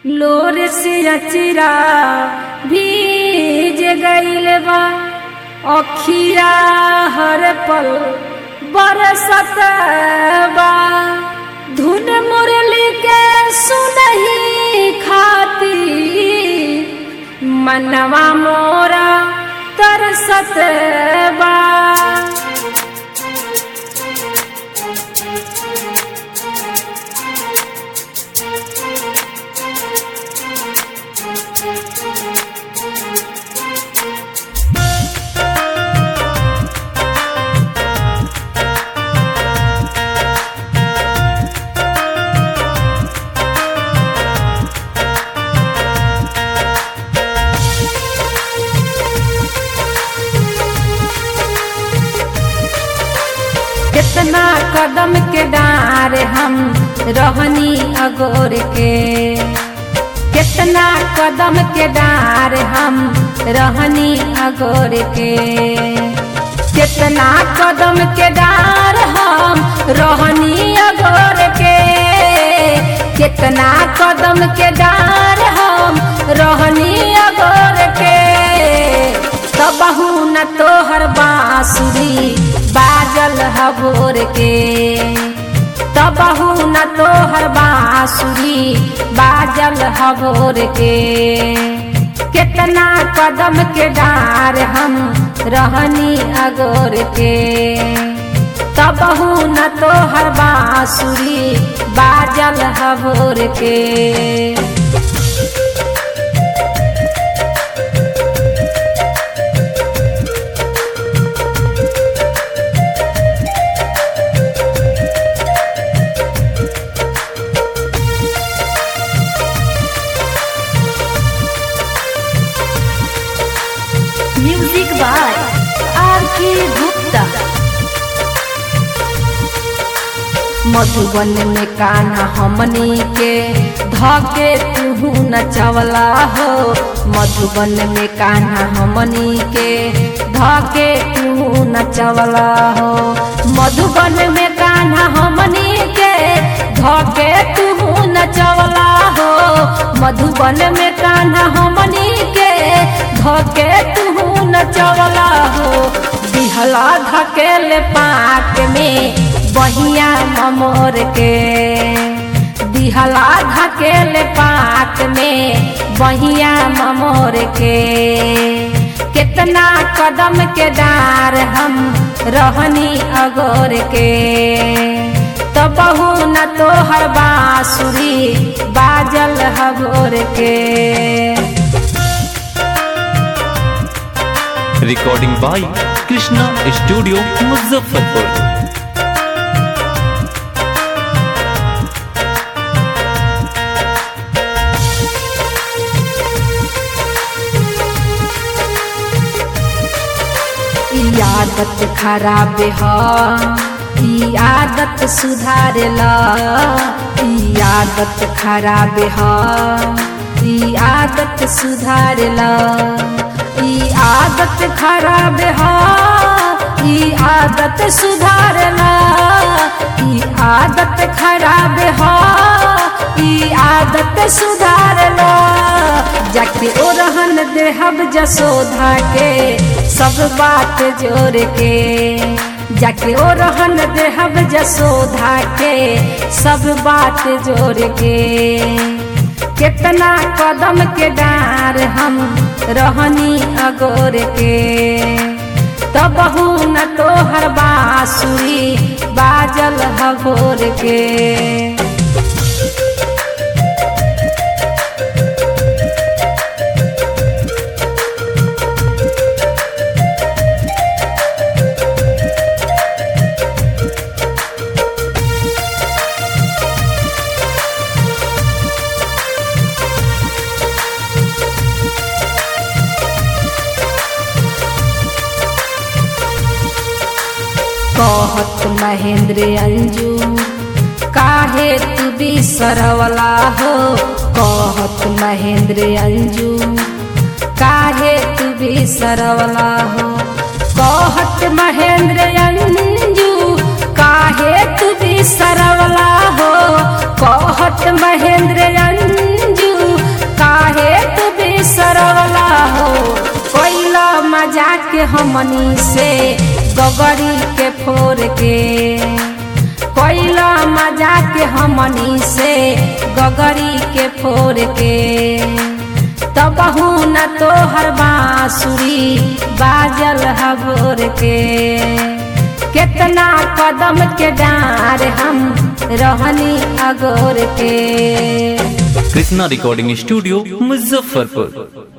लोर से अचिरा भीज गईल बा अखिया हर पल बरसत बा धुन मुरली के सुनही खाती मनवा मोरा तरसत बा कितना कदम के डार हम रहनी अगोर के कितना कदम के डार हम रहनी अगोर के कितना कदम के डार हम रहनी अगोर के कितना कदम के डार हम रहनी अगोर के तबहू न तोहर बांसुरी बाजल हबोर के तबहू न तोहर बांसुरी बाजल हबोर के कितना कदम के डार हम रहनी अगोर के तबहू न तोहर बांसुरी बाजल हबोर के म्यूजिक बाय आर के गुप्ता मधुबन में कान्हा हमनी के धके तुहू नचवला हो मधुबन में कान्हा हमनी के धके तुहू नचवला हो मधुबन में कान्हा हमनी के धके तुहू नचवला हो मधुबन में कान्हा हमनी के धके तुहू नचवला हो दिहला धकेल पाक में बहिया ममोर के दिहला धकेल पाक में बहिया ममोर के कितना कदम के डार हम रहनी अगोर के तबहू न तोहर बांसुरी बाजल हगोर के recording by Krishna studio Muzaffarpur ई आदत खराब ह ई आदत सुधारेला ई आदत खराब ह ई आदत सुधारेला ई आदत खराब ह ई आदत सुधारेला ई आदत खराब ह ई आदत सुधारेला जाके ओ रहन देहब जसोधा के सब बात जोड़ के जाके ओ रहन देहब जसोधा के सब बात जोड़ के कितना कदम के डार हम रहनी अगोर के तबहू न तोहर बांसुरी बाजल हगोर के कहत महेंद्र अंजू काहे तू बिसरवला हो कहत महेंद्र अंजू काहे तू बिसरवला हो कहत महेंद्र अंजू काहे तू बिसरवला हो कहत महेंद्र अंजू के हमनी से गगरी के फोर के कोइला मजा के हमनी से गगरी के फोर के तबहू न तोहर बांसुरी बाजल हबोर के केतना कदम के डार हम रहनी अगोर के कृष्णा रिकॉर्डिंग स्टूडियो मुजफ्फरपुर